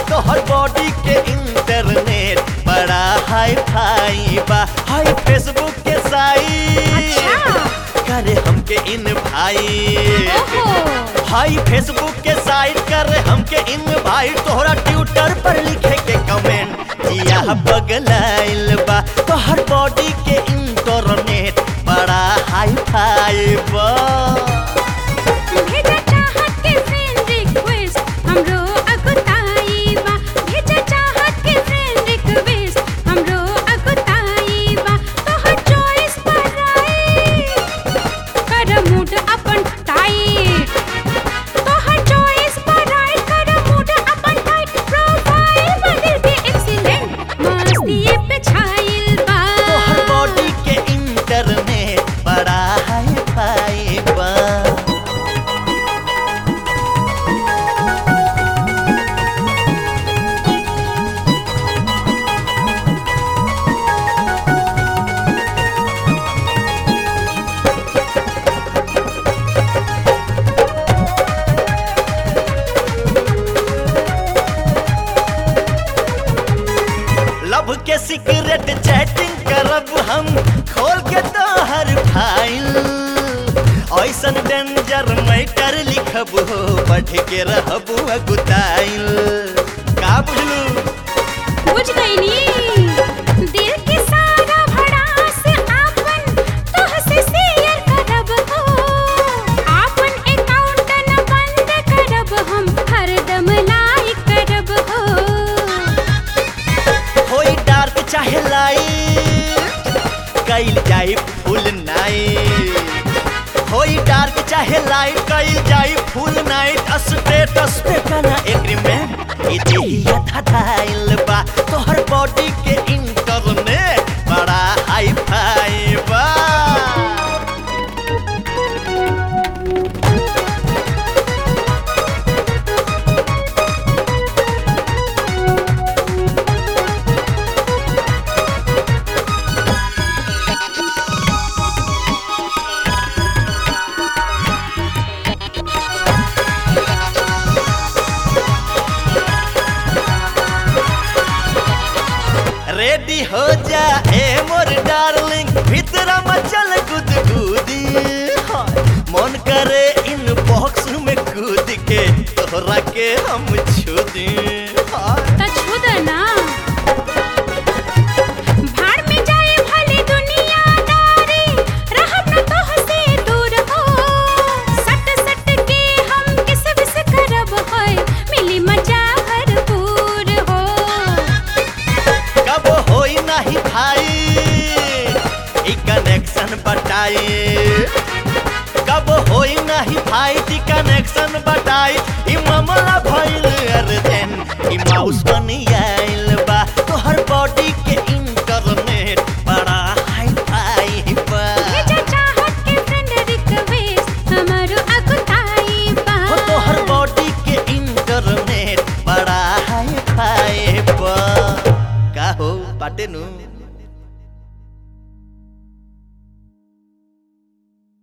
तोहर बॉडी के इंटरनेट बड़ा हाई फाई बा हाई फेसबुक के साइट अच्छा करे हमके इन भाई ओहो हाई फेसबुक के साइट करे हमके इन भाई तोहरा ट्विटर पर लिखे के कमेंट जिया बगलाइल बा तोहर बॉडी के इंटरनेट बड़ा हाई फाई बा भेजा चाहत के फ्रेंड रिक्वेस्ट हमरो अगुताई बा भेजा चाहत के फ्रेंड रिक्वेस्ट हमरो अगुताई बा तोहर चॉइस पर आई कर मूड अपन टाइट तोहर चॉइस पर आई कर मूड अपन टाइट प्रोफाइल बदल के एक्सीलेंट मस्ती पे छाइल बा तोहर बॉडी के इंटरनेट बड़ा हाई फाई बा लव के सीक्रेट चैटिंग करब हम खोल के तोहर फाइल ऐसन डेंजर मैटर लिखब हो पढ़ के रहब अगुताइल का बुझलू बुझ गईनी दिल के सारा भड़ास आपन तोहसे शेयर करब हो आपन अकाउंट न बंद करब हम हरदम लाइक करब हो होई डार्क चाहे लाइट कइल जाई फुल नाइट होई डार्क चाहे लाइट कइल जाई फुल नाइट स्टेटस पे कना एग्रीमेंट ई देहिया धधाइल बा तोहर बॉडी के इंटरनेट बड़ा हाई फाई बा रेडी हो जा ए मोर डार्लिंग भीतर मचल गुदगुदी हाय, मन करे इन बॉक्स में कूद के तोहरा के हम छू दी हाय। त छुद ना भाड़ में जाए भले दुनियादारी रहब न तोहसे दूर हो सट सट के हम किस विस करब होय मिली मजा भरपूर हो कब होई नहीं भाई ई कनेक्शन बटाई कब होई नहीं भाई ई कनेक्शन बटाई ई मामला भइल अर्जन ई माउस बनी आइल बा तोहर बॉडी के इंटरनेट बड़ा हाई फाई बा भेजा चाहत के फ्रेंड रिक्वेस्ट हमारो अगुताई बा हो तोहर बॉडी के इंटरनेट बड़ा हाई फाई बा का हो बाटे नु